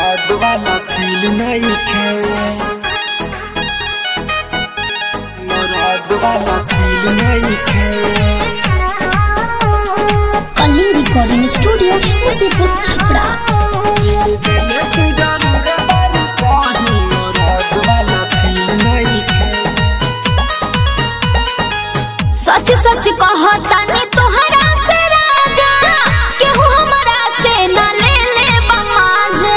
मरद वाला फील नहीं खे मरद वाला फील नहीं खे कलिंग रिकॉर्डिंग स्टूडियो मुसीपुर छपरा दिल दिल तू जरूर बारू कहीं मरद वाला फील नहीं खे सच सच कहतानी तोहरा से राजा केहू हमरा से न ले ले बमाजा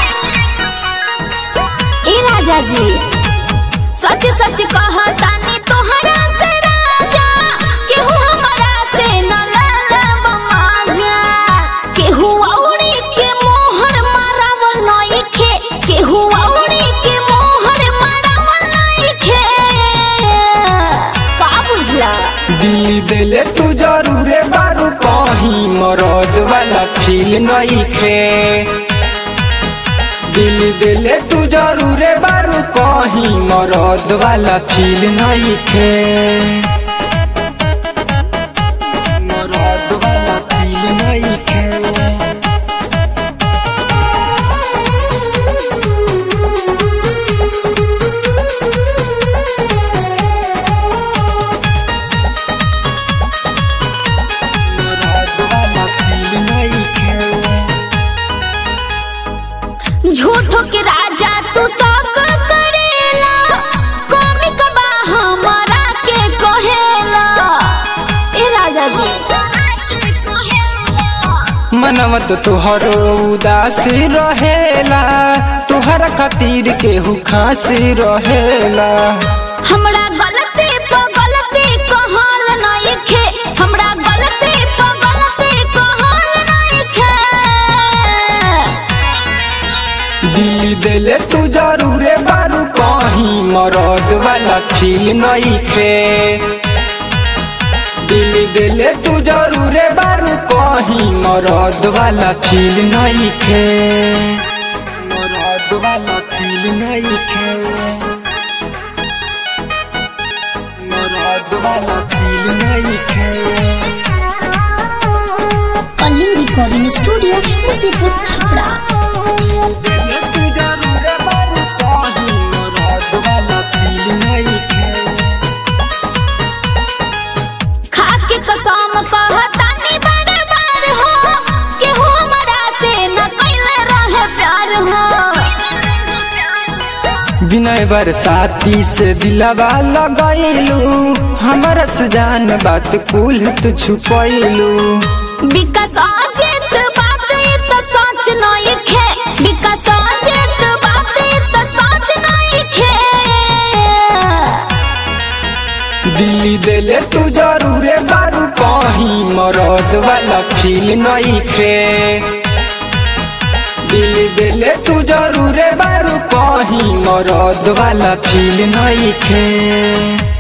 ए राजा जी सच सच कहतानी तोहरा से राजा केहू हमरा से न ले ले बमाजा केहू औरी के मोहर मारावल नइखे केहू औरी के मोहर मारावल नइखे का बुझला दिल दिल तू जरूर बारू कहीं मरद वाला फील नहीं खे दिल दिल तू जरूर बारू कहीं मरद वाला फील नहीं खे मरद वाला फील नहीं खे मरद वाला फील नहीं खे झूठो के राजा तू सब करेला कॉमिक बा हमारा के कहेला ए राजा जी मनवत तुहर उदास रहेला तुहर खातिर केहू खासी रहेला हमरा गलती पर गलती कहल नइखे हमरा गलती पर गलती कहल नइखे दिल दिल तू जरूर बारू कहीं मरद वाला फील नहीं खे दिल दिल तू जरूर बारू कहीं मरद वाला फील नहीं खे मरद वाला फील नहीं खे मरद वाला फील नहीं खे कलिंग रिकॉर्डिंग स्टूडियो मुसीपुर छपरा दिल तू जरूर बारू कहीं मरद वाला फील नहीं खे खा के कसम कहतानी बार बार हो केहू हमरा से न कैले रहे प्यार हो विनय बरसाती से दिलवा लगैलू हमर से जान बात कुल तू छुपैलू विकास अजित बात ई त सच नइखे विकास अजित बात ई त सच नइखे दिल्ली दिले तू जरूर बारू कहीं मरद वाला फील नहीं खे दिल्ली दिले तू जरूर बारू कहीं मरद वाला फील नहीं खे